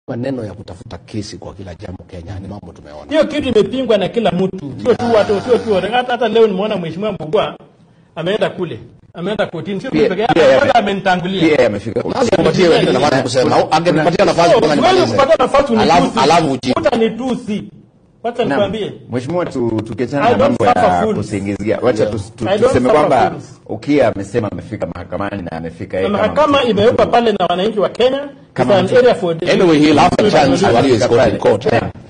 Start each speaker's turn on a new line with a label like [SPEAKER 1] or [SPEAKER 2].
[SPEAKER 1] maneno ya kutafuta kesi kwa kila jambo Kenya ni mambo tumeona.
[SPEAKER 2] Hiyo kitu imepingwa na kila mtu, sio tu watu, sio tu watu. Hata, hata leo nimeona mheshimiwa Mbugua ameenda kule, ameenda kotini, sio
[SPEAKER 3] Pia-
[SPEAKER 2] peke yake,
[SPEAKER 3] pia
[SPEAKER 2] hata
[SPEAKER 3] yame-
[SPEAKER 2] amenitangulia.
[SPEAKER 3] pia yamefika
[SPEAKER 1] Lazima upatie wengine nafasi ya kusema. Au Angenipatia nafasi
[SPEAKER 2] So,
[SPEAKER 1] mpaka
[SPEAKER 2] huwezi
[SPEAKER 1] nimalize.
[SPEAKER 2] kupata nafasi
[SPEAKER 1] Alafu
[SPEAKER 2] unitusi.
[SPEAKER 1] alafu ujibu.
[SPEAKER 2] Utanitusi. Wacha
[SPEAKER 3] Naam.
[SPEAKER 2] nikwambie.
[SPEAKER 3] Mheshimiwa, tu- tukiachana
[SPEAKER 2] I
[SPEAKER 3] na
[SPEAKER 2] don't
[SPEAKER 3] mambo
[SPEAKER 2] suffer
[SPEAKER 3] ya
[SPEAKER 2] fools.
[SPEAKER 3] kusingizia, wacha
[SPEAKER 1] Yeah.
[SPEAKER 3] tus- tu-
[SPEAKER 2] I don't
[SPEAKER 3] tuseme
[SPEAKER 2] suffer
[SPEAKER 3] kwamba
[SPEAKER 2] fools.
[SPEAKER 3] Ukia amesema amefika mahakamani na amefika yeye
[SPEAKER 2] Na
[SPEAKER 3] kama
[SPEAKER 2] mahakama
[SPEAKER 3] mtu-
[SPEAKER 2] imewekwa pale na wananchi wa Kenya. It's
[SPEAKER 3] Kama
[SPEAKER 2] an
[SPEAKER 3] mtu-
[SPEAKER 2] area for
[SPEAKER 1] Anyway, he'll have a chance while he is
[SPEAKER 3] Alifika
[SPEAKER 1] got in
[SPEAKER 3] pale.
[SPEAKER 1] court.
[SPEAKER 3] Yeah.